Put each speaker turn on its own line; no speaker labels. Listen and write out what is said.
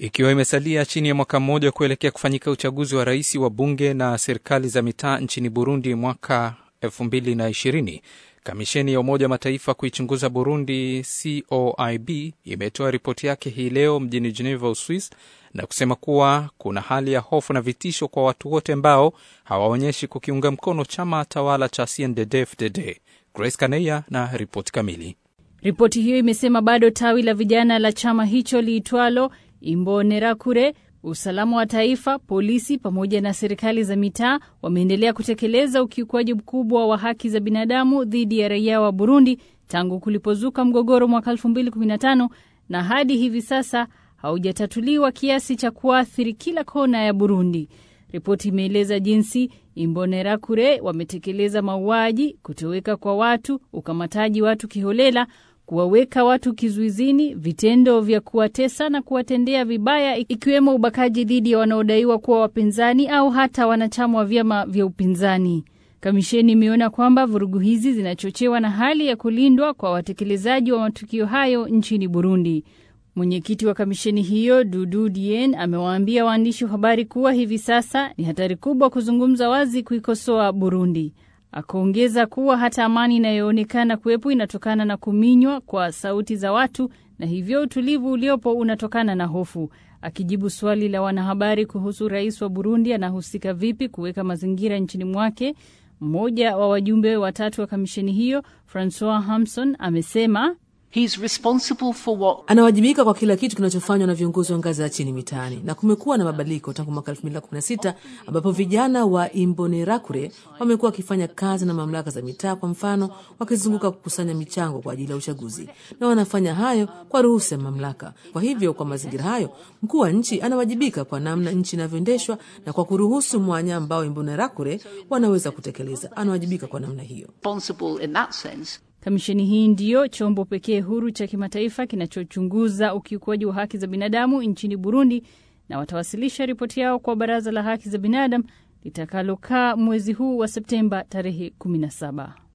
Ikiwa imesalia chini ya mwaka mmoja kuelekea kufanyika uchaguzi wa rais wa bunge na serikali za mitaa nchini Burundi mwaka 2020, kamisheni ya Umoja wa Mataifa kuichunguza Burundi, COIB, imetoa ripoti yake hii leo mjini Geneva, Uswis, na kusema kuwa kuna hali ya hofu na vitisho kwa watu wote ambao hawaonyeshi kukiunga mkono chama tawala cha CNDD-FDD. Grace Kaneya na ripoti kamili.
Ripoti hiyo imesema bado tawi la vijana la chama hicho liitwalo Imbonerakure, usalama wa taifa, polisi pamoja na serikali za mitaa wameendelea kutekeleza ukiukwaji mkubwa wa haki za binadamu dhidi ya raia wa Burundi tangu kulipozuka mgogoro mwaka 2015 na hadi hivi sasa haujatatuliwa kiasi cha kuathiri kila kona ya Burundi. Ripoti imeeleza jinsi Imbonerakure wametekeleza mauaji, kutoweka kwa watu, ukamataji watu kiholela, kuwaweka watu kizuizini, vitendo vya kuwatesa na kuwatendea vibaya, ikiwemo ubakaji dhidi ya wanaodaiwa kuwa wapinzani au hata wanachama wa vyama vya upinzani. Kamisheni imeona kwamba vurugu hizi zinachochewa na hali ya kulindwa kwa watekelezaji wa matukio hayo nchini Burundi. Mwenyekiti wa kamisheni hiyo Dudu Dien amewaambia waandishi wa habari kuwa hivi sasa ni hatari kubwa kuzungumza wazi kuikosoa Burundi. Akaongeza kuwa hata amani inayoonekana kuwepo inatokana na kuminywa kwa sauti za watu na hivyo utulivu uliopo unatokana na hofu. Akijibu swali la wanahabari kuhusu rais wa Burundi anahusika vipi kuweka mazingira nchini mwake, mmoja wa wajumbe watatu wa kamisheni hiyo Francois Hamson amesema
He's responsible for what...
anawajibika kwa kila kitu kinachofanywa na viongozi wa ngazi ya chini mitaani, na kumekuwa na mabadiliko tangu mwaka 2016 ambapo vijana wa Imbonerakure wamekuwa wakifanya kazi na mamlaka za mitaa, kwa mfano wakizunguka kukusanya michango kwa ajili ya uchaguzi, na wanafanya hayo kwa ruhusa ya mamlaka. Kwa hivyo, kwa mazingira hayo, mkuu wa nchi anawajibika kwa namna nchi inavyoendeshwa na kwa kuruhusu mwanya ambao Imbonerakure wanaweza kutekeleza. Anawajibika kwa namna hiyo.
responsible in that sense.
Kamisheni hii ndiyo chombo pekee huru cha kimataifa kinachochunguza ukiukwaji wa haki za binadamu nchini Burundi, na watawasilisha ripoti yao kwa Baraza la Haki za Binadamu litakalokaa mwezi huu wa Septemba tarehe 17.